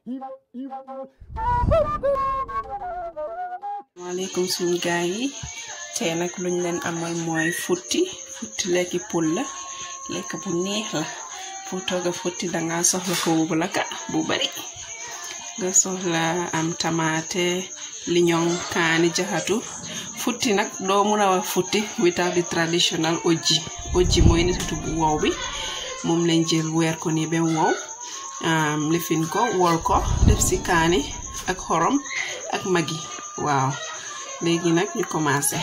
maaleykum suñu gaay yi tey nag luñ leen amal mooy futti futti lekki pul la lekk bu neex la pour togga futti danga soxla foofu bu laka bu bari nga soxla am tamaate liñoŋ kaani jaxatu futti nag doo mun a wax futti without the traditional ojji ojji mooy nititu bu wow bi moom lañ jël weer ko nii bem wow lifin ko wol ko def ci kaani ak xorom ak magi waaw léegi nag ñu commencé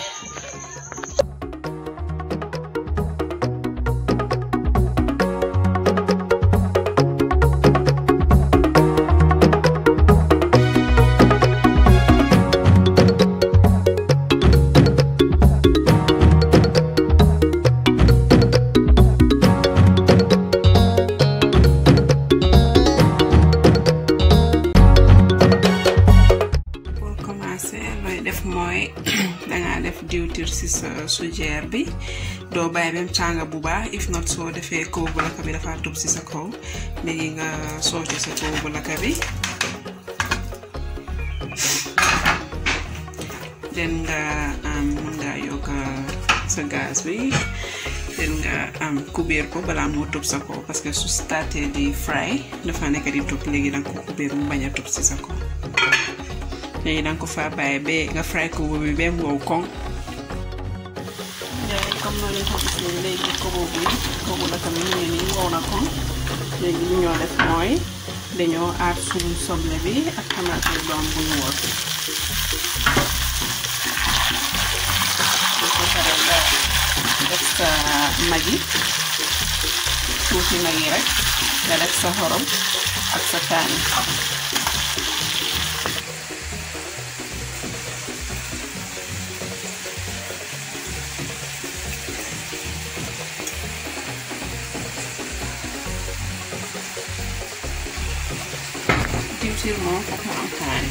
pour commencer looy def mooy danga def diwtir ci sa sujeer bi doo bàyyi bem tànga bu baax if not soo defee kaw bu laka bi dafa tub ci sa kaw léegi nga sooti sa kaw bu laka bi den nga am nga yokk sa gaz bi den nga am kubéer ko balaa moo tub sa kaw parce que su starté di fry dafa nekk di tub léegi danga ko kubéer mu bañ a tub ci sa kaw léegi danga ko fa bàyyi ba nga fry ko bi ba mu wow koŋ léegi comme noonu lañ ko gisee léegi kobo bi kobo la tamit mu ngi nii wow na koŋ léegi li ñoo def mooy dañoo aar suñu soble bi ak tamaate doom bu ñu wol ko pare nga def sa magi tuuti magi rek nga def sa xorom ak sa kaani diwtiir moom foog mu am kaani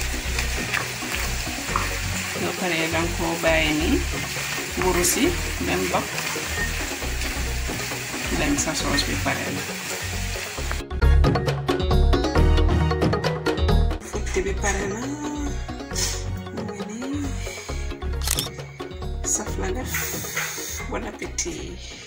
soo paree danga ko bàyyi nii wuru si dem dog dem sa soos bi pare la futti bi pare na mu ngi nii saf la def bon appétit